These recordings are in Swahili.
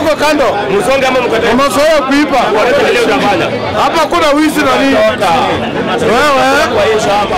hapa kando. Msonge ama mkatae. Umezoea kuiba. Walete leo utafanya. Hapa kuna wizi na nini? Wewe Kwa hiyo shamba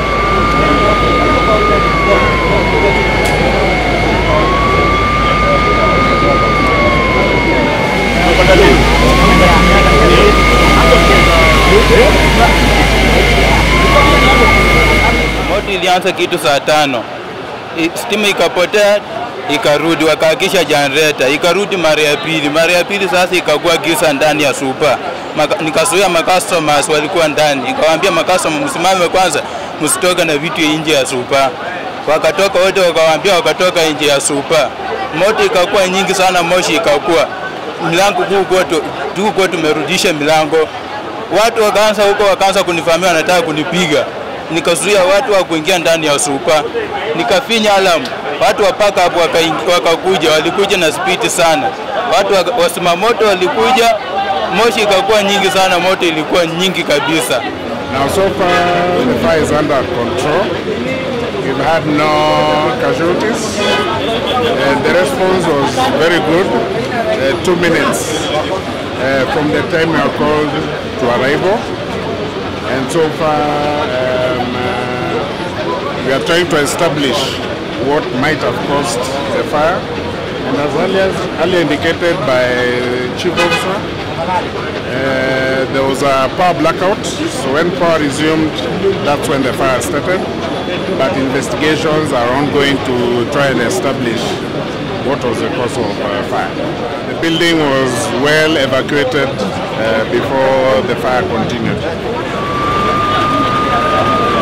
Moto ilianza kitu saa tano, I- stima ikapotea ikarudi, wakaakisha janreta ikarudi mara ya pili. Mara ya pili sasa ikakuwa giza ndani ya supa. Maka, nikazuia macustomers walikuwa ndani, nikawaambia macustomers msimame kwanza, msitoke na vitu nje ya supa. Wakatoka wote, wakawaambia wakatoka nje ya supa. Moto ikakuwa nyingi sana, moshi ikakuwa milango huko tuko tumerudisha milango watu wakaanza huko wakaanza kunivamia wanataka kunipiga nikazuia watu wa kuingia ndani ya supa nikafinya alamu watu wa paka hapo wakaing- wakakuja walikuja na spidi sana watu wa- wasimamoto walikuja moshi ikakuwa nyingi sana moto ilikuwa nyingi kabisa Now, so far, the fire is under control. We've had no casualties. And the response was very good. Uh, two minutes uh, from the time we are called to arrival. And so far, um, uh, we are trying to establish what might have caused the fire. And as earlier, earlier indicated by Chief Officer, uh, there was a power blackout, so when power resumed, that's when the fire started. But investigations are ongoing to try and establish what was the cause of uh, fire. The building was well evacuated uh, before the fire continued.